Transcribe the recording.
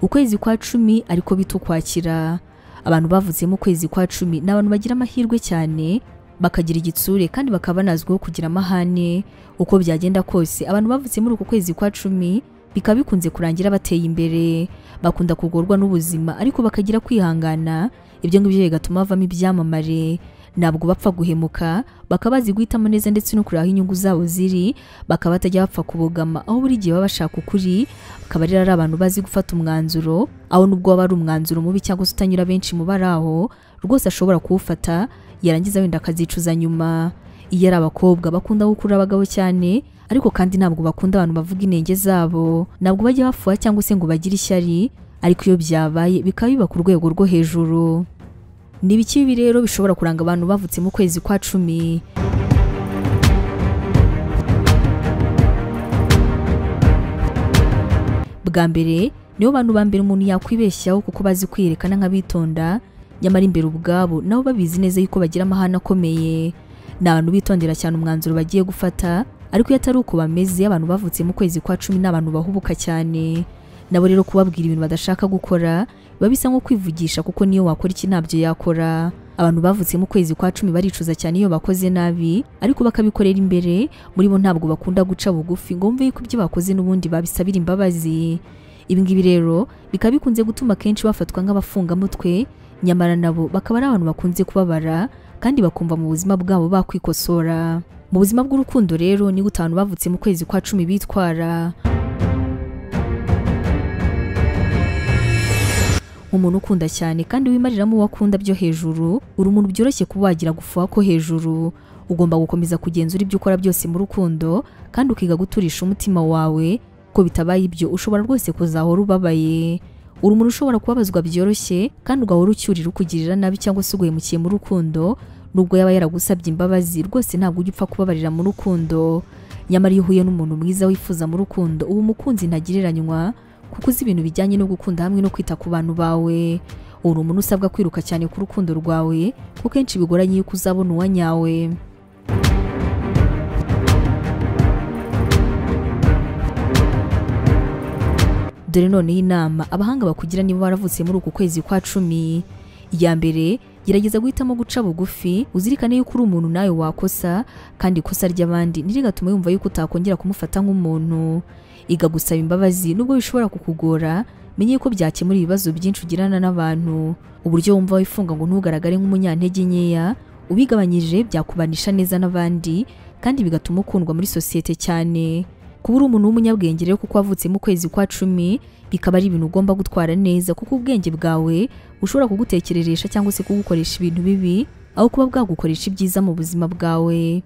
ukwezi kwa cumi ariko bita ukwakira abantu bavutsemo ukwezi kwa cumi ni abantu bagira amahirwe cyane bakagira igitsure kandi bakaba banazwiho kugira amahane uko byagenda kose abantu bavutse muri uku kwezi kwa cumi bikaba bikunze kurangira bateye imbere bakunda kugorwa n'ubuzima ariko bakagira kwihangana ibyo ngibyo bigatuma bavamo ibyamamare ntabwo bapfa guhemuka bakaba bazi guhitamo neza ndetse no kureba aho inyungu zabo ziri bakaba batajya bapfa kubogama aho buri gihe baba bashaka ukuri bakaba rero ari abantu bazi gufata umwanzuro aho nubwo waba ari umwanzuro mubi cyangwa se utanyura benshi mu bari aho rwose ashobora kuwufata yarangiza wenda akazicuza nyuma iyo ari abakobwa bakunda gukurura abagabo cyane ariko kandi ntabwo bakunda abantu bavuga intenge zabo ntabwo bajya bafuha cyangwa se ngo bagire ishyari ariko iyo byabaye bikaba biba ku rwego rwo hejuru ni ibiki bibi rero bishobora kuranga abantu bavutse mu kwezi kwa cumi bwa mbere nibo bantu ba mbere umuntu yakwibeshyaho kuko bazi kwiyerekana nk'abitonda nyamara imbere ubwabo nabo babizi neza yuko bagira amahane akomeye ni abantu bitondera cyane umwanzuro bagiye gufata ariko iyo atari uko bameze abantu bavutse mu kwezi kwa cumi ni abantu bahubuka cyane nabo rero kubabwira ibintu badashaka gukora biba bisa nko kwivugisha kuko niyo wakora iki ntabyo yakora abantu bavutse mu kwezi kwa cumi baricuza cyane iyo bakoze nabi ariko bakabikorera imbere muri bo ntabwo bakunda guca bugufi ngo bumve yuko ibyo bakoze n'ubundi babisabira imbabazi ibi ngibi rero bikaba bikunze gutuma akenshi bafatwa nk'abafungamutwe nyamara nabo bakaba ari abantu bakunze kubabara kandi bakumva mu buzima bwabo bakwikosora mu buzima bw'urukundo rero ni gutanu bavutse mu kwezi kwa cumi bitwara umuntu ukunda cyane kandi wimariramo uwo akunda byo hejuru uri umuntu byoroshye kuba wagira gufuha ko hejuru ugomba gukomeza kugenzura ibyo ukora byose mu rukundo kandi ukiga guturisha umutima wawe ko bitabaye ibyo ushobora rwose kuzahora ubabaye uri umuntu ushobora kubabazwa byoroshye kandi ugahora ucyurira ukugirira nabi cyangwa se uguhemukiye mu rukundo nubwo yaba yaragusabye imbabazi rwose ntabwo ujya upfa kubabarira mu rukundo nyamara iyo uhuye n'umuntu mwiza wifuza mu rukundo uba umukunzi ntagereranywa kuko uzi ibintu bijyanye no gukunda hamwe no kwita ku bantu bawe uri umuntu usabwa kwiruka cyane ku rukundo rwawe kuko kenshi bigoranye yuko uzabona uwanyawe dore noneho inama abahanga bakugira niba waravutse muri uku kwezi kwa cumi iya mbere gerageza guhitamo guca bugufi uzirikane yuko uri umuntu nawe wakosa kandi ikosa ry'abandi ntirigatuma yumva yuko utakongera kumufata nk'umuntu iga gusaba imbabazi nubwo bishobora kukugora menye ko byakemura ibibazo byinshi ugirana n'abantu uburyo wumva wifunga ngo ntugaragare nk'umunyantege nkeya ubigabanyije byakubanisha neza n'abandi kandi bigatuma ukundwa muri sosiyete cyane kuba uri umuntu w'umunyabwenge rero kuko wavutse mu kwezi kwa cumi bikaba ari ibintu ugomba gutwara neza kuko ubwenge bwawe bushobora kugutekereresha cyangwa se kugukoresha ibintu bibi aho kuba bwagukoresha ibyiza mu buzima bwawe